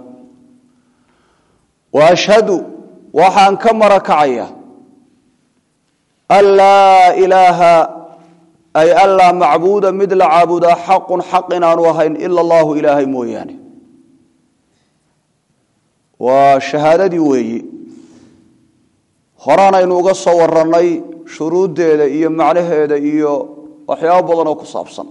wa ashhadu waxaan ka marakacaya an laa ilaaha ay anlaa macbuuda mid la caabudaa xaqun xaq inaanu ahayn ila allahu ilaahay mooyaane waa shahaadadii weeyi horaanaynu uga soo warannay shuruuddeeda iyo macnaheeda iyo waxyaabo badan oo ku saabsan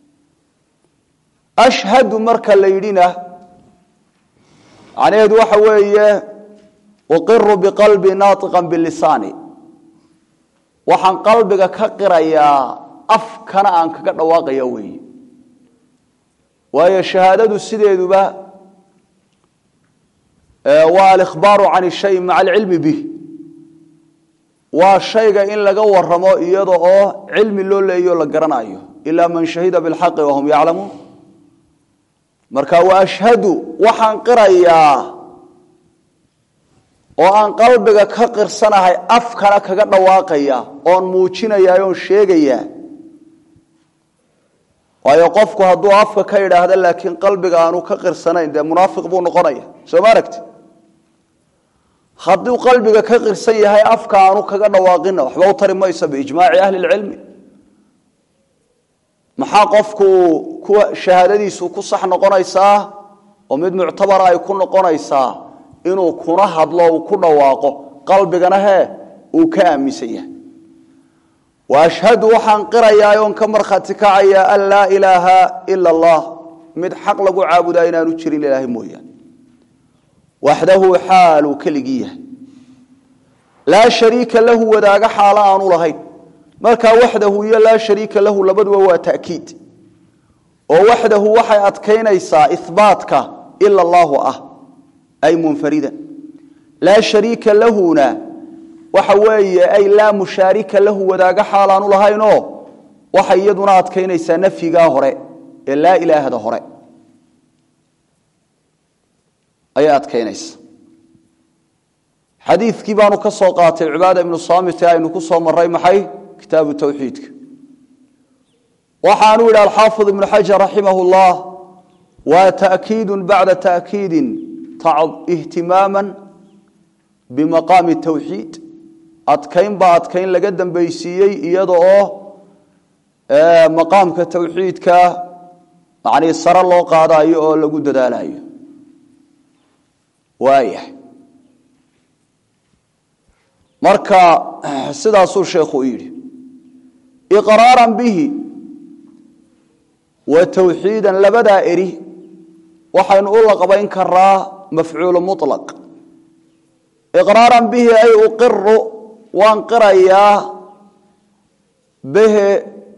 ashhadu marka la yidhina macnaheedu waxa weeye uqiru biqalbi naatiqan bilisaani waxaan qalbiga ka qirayaa afkana aan kaga dhawaaqaya weeye waayo shahaadadu sideeduba waa alikhbaaru can shay maca alcilmi bih waa shayga in laga waramo iyada oo cilmi loo leeyo la garanayo ilaa man shahida bilxaqi wahum yaclamuun marka wa ashhadu waxaan qirayaa oo aan qalbiga ka qirsanahay afkana kaga dhawaaqaya oon muujinayaa oon sheegayaa waayo qofku hadduu afka ka idhaahda laakiin qalbiga aanu ka qirsanayn dee munaafiq buu noqonaya soo ma aragti hadduu qalbiga ka qirsan yahay afka aanu kaga dhawaaqina waxba u tari mayso biijmaaci ahli lcilmi maxaa qofku kuwa shahaadadiisu ku sax noqonaysaa oo mid muctabara ay ku noqonaysaa inuu kuna hadlo uu ku dhawaaqo qalbigana hee uu ka aaminsan yahay wa ashhadu waxaan qirayaa oon ka markhaati kacayaa an laa ilaaha ila allah mid xaq lagu caabudaa inaanu jirin ilaahay mooyaane waxdahu xaaluu keligii yahay laa shariika lahu wadaaga xaalo aanu lahayn markaa waxdahu iyo laa shariika lahu labaduba waa takiid oo waxdahu waxay adkaynaysaa ihbaatka ila allaahu ah ay munfaridan laa shariika lahuna waxa weeye ay laa mushaarika lahu wadaaga xaal aanu lahaynoo waxay iyaduna adkaynaysaa nafyigaa hore ee laa ilaahda hore ayay adkaynaysa xadiidkii baanu ka soo qaatay cibaada ibnu saamit ee aynu ku soo maray maxay kitaabu tawxiidka waxaanu yidhi alxaafid ibnu xajar raximah llah waa ta'kiidu bacda ta'kiidin ihtimaama bimaqaami tawxiid adkayn baa adkayn laga dambaysiiyey iyada oo maqaamka tawxiidka manii sare loo qaadayo oo lagu dadaalayo waayahay marka sidaasuu sheekhu u yidhi iqraaran bihi wa tawxiidan labadaa eri waxaynu u laqbayn karaa mafcuulu mulaq iqraaran bihi ay uqiru waan qirayaa behe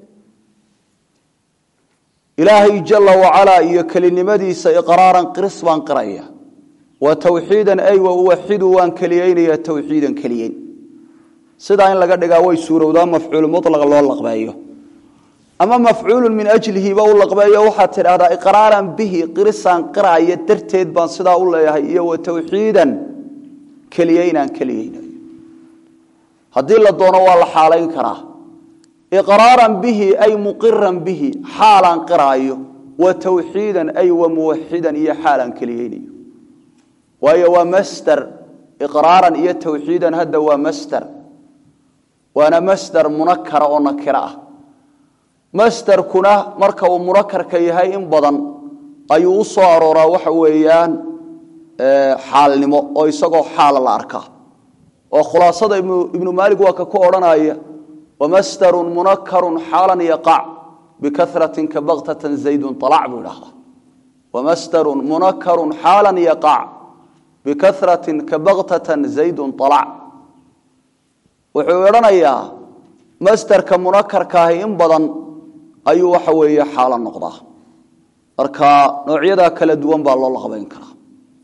ilaahay jala wacalaa iyo kelinimadiisa iqraaran qiris baan qiraya wa tawxiidan ay wa uwaxidu waan keliyeynaya tawxiidan keliyeyn sidaa in laga dhigaa way suurowdaa mafcuul mulaq loo laqbeeyo ama mafcuulu min ajlihiba u laqbeeyo waxaad tidhahdaa iqraaran bihi qirisaan qiraya darteed baan sidaa u leeyahay iyo wa tawxiidan keliyeynaan keliyeynayo haddii la doono waa la xaalayn karaa iqraaran bihi ay muqiran bihi xaalaan qiraayo wa tawxiidan ay wa muwaxidan iyo xaalaan keliyeynayo waayo waa masder iqraaran iyo tawxiidan hadda waa masder waana masder munakara oo nakiro ah masderkuna marka uu munakarka yahay in badan ayuu u soo arooraa waxa weeyaan xaalnimo oo isagoo xaala la arkaa oo khulaasada ibnu maalig waa ka ku odhanaya wamasdarun munakarun xaalan yaqac bikaratin ka baktatan zaydun alac buu idhahdaa wamasdarun munakarun xaalan yaqac bikaratin ka baktatan zaydun alac wuxuu odhanayaa masderka munakarkaahi in badan ayuu waxa weeye xaalo noqdaa marka noocyadaa kala duwan baa loo laqbayn karaa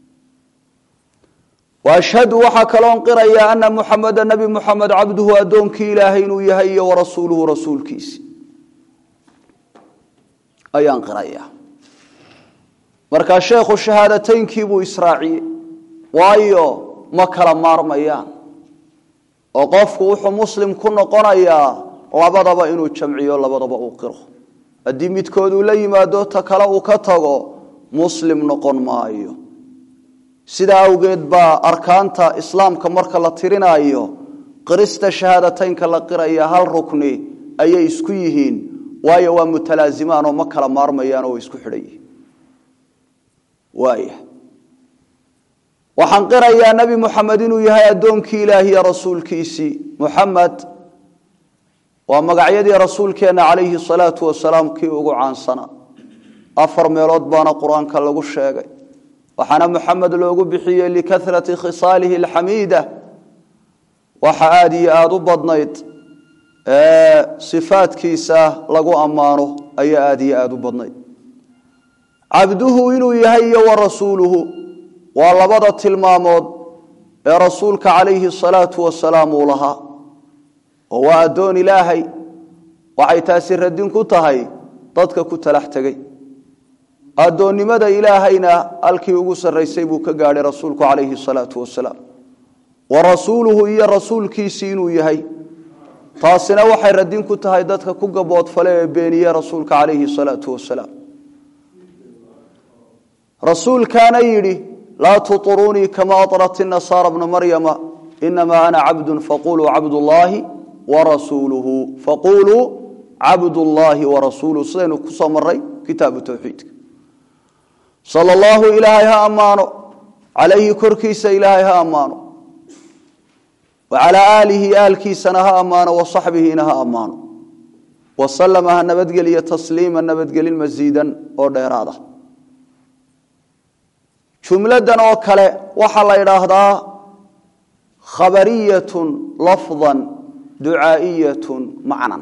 ashhadu waxaa kaloon qirayaa ana muxameda nabi muxamed cabduhu addoonkii ilaahay inuu yahay iyo warasuuluhu rasuulkiisi ayaan qirayaa markaa sheekhu shahaadateynkiibuu israaciyey waayo ma kala maarmayaan oo qofku wuxuu muslim ku noqonayaa labadaba inuu jamciyo labadaba uu qiro haddii midkood uu la yimaado ta kale uu ka tago muslim noqon maayo sidaa awgeed baa arkaanta islaamka marka la tirinaayo qirista shahaadateynka la qiraya hal rukni ayay isku yihiin waayo waa mutalaazimaan oo ma kala maarmayaan oo way isku xidhan yihiin waaya waxaan qirayaa nebi muxamed inuu yahay addoonkii ilaahiya rasuulkiisii muxamed waa magacyadii rasuulkeenna calayhi salaatu wasalaam kii ugu caansana afar meelood baana qur-aanka lagu sheegay waxaana muxamed loogu bixiyey likarati khisaalihi alxamiida waxa aada iyo aada u badnayd sifaadkiisa lagu ammaano ayaa aada iyo aada u badnayd cabduhu inuu yahay iyo wa rasuuluhu waa labada tilmaamood ee rasuulka calayhi salaatu wasalaam uu lahaa oo waa addoon ilaahay waxay taasi radin ku tahay dadka ku talax tegey addoonnimada ilaahayna halkii ugu sarraysay buu ka gaadhay rasuulku calayhi salaatu wasalaam wa rasuuluhu iyo rasuulkiisii inuu yahay taasina waxay radin ku tahay dadka ku gaboodfale ee beeniye rasuulka calayhi salaatu wasalaam rasuulkaana yidhi laa tuطurunii kama aطrat inasaara bna maryama inamaa ana cabdu faquluu cabdullaahi warasuuluhu faquluu cabdullaahi warasuuluhu sidaynu ku soo maray kitaabu towxiidka sala allahu ilaahay ha ammaano calayhi korkiisa ilaahay ha ammaano wa calaa aalihi aalkiisana ha ammaano wa saxbihiina ha ammaano wasalama ha nabadgeliyo tasliima nabadgelin masiidan oo dheeraada jumladan oo kale waxaa la idhaahdaa khabariyatun lafdan ducaa'iyatun macnan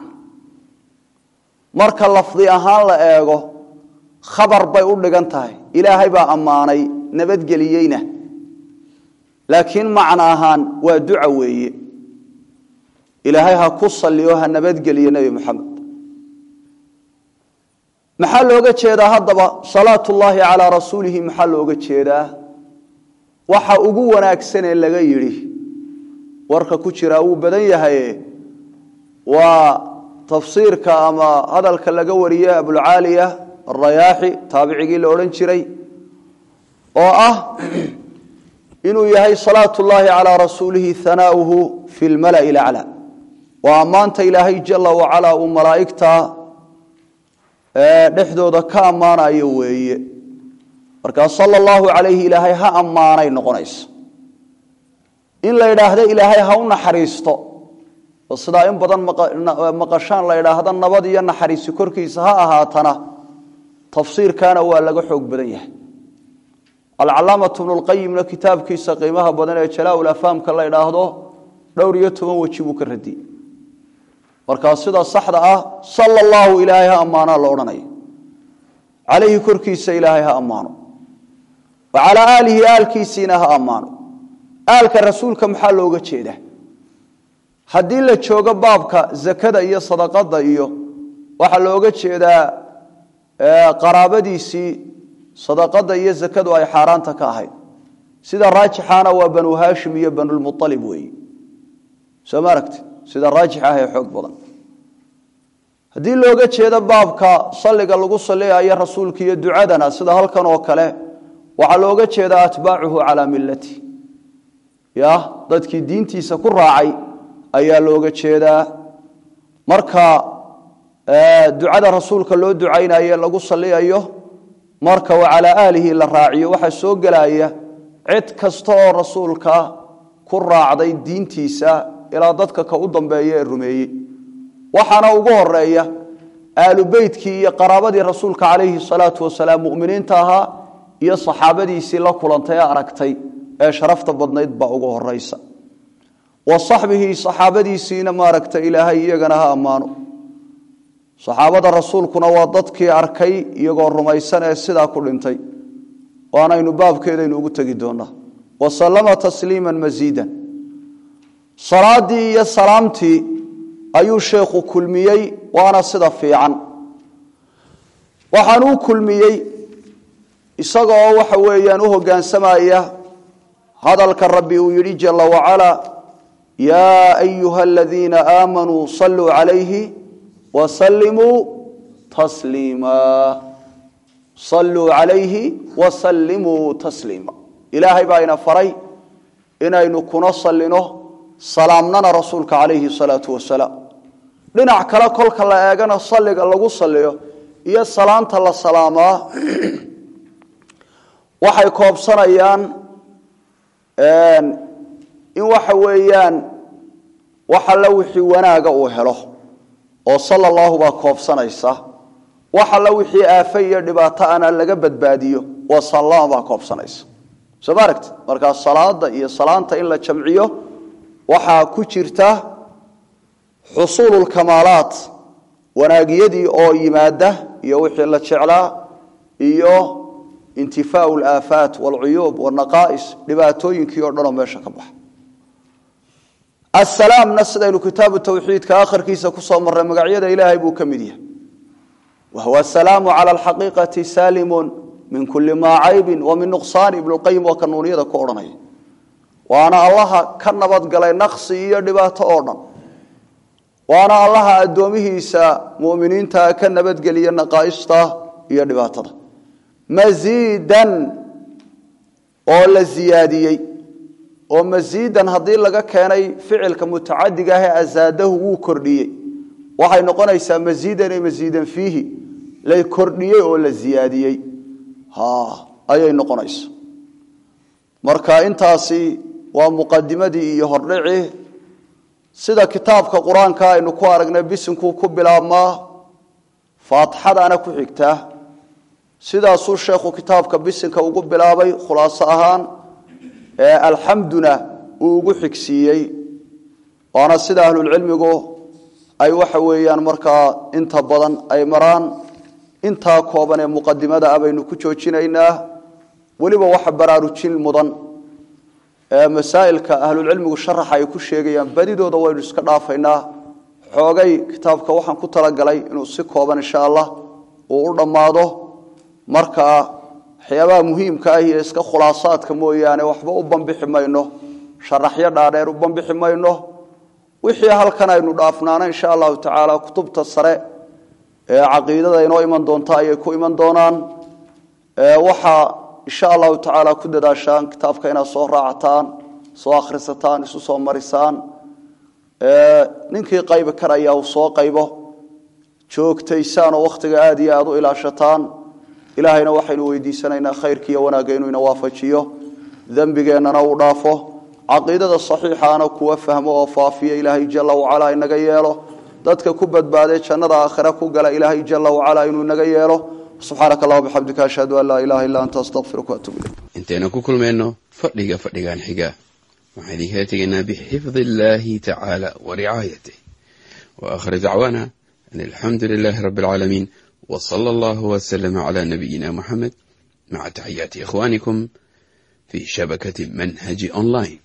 marka lafdi ahaan la eego khabar bay u dhigan tahay ilaahay baa ammaanay nabadgeliyeyna laakiin macno ahaan waa duca weeye ilaahay ha ku saliyo ha nabadgeliyo nebi moxamed maxaa looga jeedaa haddaba salaatu ullaahi calaa rasuulihi maxaa looga jeedaa waxa ugu wanaagsanee laga yidhi warka ku jiraa wuu badan yahaye waa tafsiirka ama hadalka laga wariye abulcaaliya arayaaxi taabicigii la odhan jiray oo ah inuu yahay salaatu ullaahi calaa rasuulihi hanaauhu fi lmala'i laclaa waa ammaanta ilaahay jala wacalaa uu malaa'igta dhexdooda ka ammaanayo weeye markaa sala allahu calayhi ilaahay ha ammaanay noqonaysa in la idhaahdo ilaahay ha u naxariisto oo sidaa in badan maqashaan la idhaahdo nabad iyo naxariisi korkiisa ha ahaatana tafsiirkaana waa laga xoog badan yahay alcalaamatu bnulqayimna kitaabkiisa qiimaha badan ee jalaa-ul afaamka la idhaahdo dhowr iyo toban weji buu ka radiyey markaa sida saxda ah sala allahu ilaahay ha ammaanaa la odhanaya calayhi korkiisa ilaahay ha ammaano wa calaa aalihi aalkiisiina ha ammaano aalka rasuulka maxaa looga jeedaa haddii la joogo baabka zakada iyo sadaqada iyo waxaa looga jeedaa qaraabadiisii sadaqada iyo zakadu ay xaaraanta ka ahayd sida raajixaana waa banu haashim iyo banulmualib weeye soo ma aragti sida raajix ah ee xoog badan haddii looga jeedo baabka salliga lagu saliyayo rasuulka iyo ducadana sida halkan oo kale waxaa looga jeedaa atbaacuhu calaa millati ya dadkii diintiisa ku raacay ayaa looga jeedaa marka ducada rasuulka loo ducaynayo lagu saliyayo marka wa calaa aalihi la raaciyo waxaa soo gelaya cid kasta oo rasuulka ku raacday diintiisa ilaa dadka ka u dambeeya ee rumeeyey waxaana ugu horeeya aalu beytkii iyo qaraabadii rasuulka calayhi salaatu wasalaam muminiinta ahaa iyo saxaabadiisii la kulantay ee aragtay ee sharafta badnayd baa ugu horeysa wa saxbihi saxaabadiisiina maaragta ilaahay iyagana ha ammaano saxaabada rasuulkuna waa dadkii arkay iyagoo rumaysan ee sidaa ku dhintay waanaynu baabkeedaynu ugu tegi doonaa wa sallama tasliima masiidan salaadii iyo salaamtii ayuu sheekhu kulmiyey waana sida fiican waxaanuu kulmiyey isagaoo waxa weeyaan u hoggaansamaya hadalka rabbi uu yidhi jala wacalaa yaa ayuha aladiina aamanuu saluu calayhi wasallimuu tasliima saluu calayhi wasallimuu tasliima ilaahay baa ina faray inaynu kuna sallino salaamnana rasuulka calayhi salaatu wasalaam dhinac kale kolka la eegana salliga lagu salliyo iyo salaanta la salaamaa waxay koobsanayaan in waxa weeyaan wax alla wixii wanaaga uu helo oo sala allahu baa koobsanaysa wax alla wixii aafe iyo dhibaato ana laga badbaadiyo oo sallama baa koobsanaysa soo ma aragti markaa salaada iyo salaanta in la jamciyo waxaa ku jirta xusuululkamaalaat wanaagyadii oo yimaada iyo wixii la jeclaa iyo intifaau alaafaat waalcuyuub waalnaqaa'is dhibaatooyinkii o dhanoo meesha ka baxa asalaamna sidaynu kitaabu tawxiidka akharkiisa kusoo marray magacyada ilaahay buu ka mid yahay wa huwa asalaamu cala alxaqiiqati saalimun min kuli maa caybin wa min nuqsaani ibnuqayim waa kanuuniyada ku odhanaya waana allaha ka nabadgalay naqsi iyo dhibaato oo dhan waana allaha addoomihiisa muminiinta ka nabadgeliya naqaa'ista iyo dhibaatada masiidan oo la ziyaadiyey oo masiidan haddii laga keenay ficilka mutacadiga ahee asaadahu wuu kordhiyey waxay noqonaysaa masiidan ee masiidan fiihi lay kordhiyey oo la ziyaadiyey ayay noqonaysa marka intaasi waa muqadimadii iyo hordhici sida kitaabka qur-aanka aynu ku aragnay bisinkuu ku bilaabmaa faatixadana ku xigtaa sidaasuu sheekhu kitaabka bisinka ugu bilaabay khulaaso ahaan alxamduna uu ugu xigsiiyey waana sida ahlulcilmigu ay waxa weeyaan markaa inta badan ay maraan intaa kooban ee muqadimada ah baynu ku joojinaynaa weliba waxa baraarujin mudan masaa'ilka ahlulcilmigu sharaxa ay ku sheegayaan badidooda waynu iska dhaafaynaa xoogay kitaabka waxaan ku talagalay inuu si kooban insha allah uu u dhammaado markaa waxyaabaha muhiimka ah iyo iska khulaasaadka mooyaane waxba u bambixi mayno sharaxyo dhaadheer u bambixi mayno wixii halkan aynu dhaafnaana insha allahu tacaala kutubta sare ee caqiidada inoo iman doonta ayay ku iman doonaan waxaa insha allahu tacaala ku dadaashaan kitaabka inaad soo raacataan soo akhrisataan isu soo marisaan ninkii qaybi karaya uu soo qaybo joogtaysaan oo wakhtiga aada iyo aada u ilaashataan ilaahayna waxaynu weydiisanaynaa khayrkiiyo wanaagga inuu ina waafajiyo dembigeennana uu dhaafo caqiidada saxiixaana kuwa fahmo oo faafiya ilaahay jala wacalaa inaga yeelo dadka ku badbaadee jannada aakhira ku gala ilaahay jala wacalaa inuu inaga yeelo subxaanaka allah bixamdika ashhadu an laa ilaha illa anta astaqfiruka waatuub ilayk intaynu ku kulmayno fadhiga fadhigan xiga waxaan idinkala tegaynaa bixifdi illaahi tacaala wa ricaayatih wa aakhir dacwaana an alxamdu lilaahi rabbi alcaalamiin w sala allahu wslama cla nabiyina muxamed maca taxiyaati ikhwanikum fi shabakati manhaji online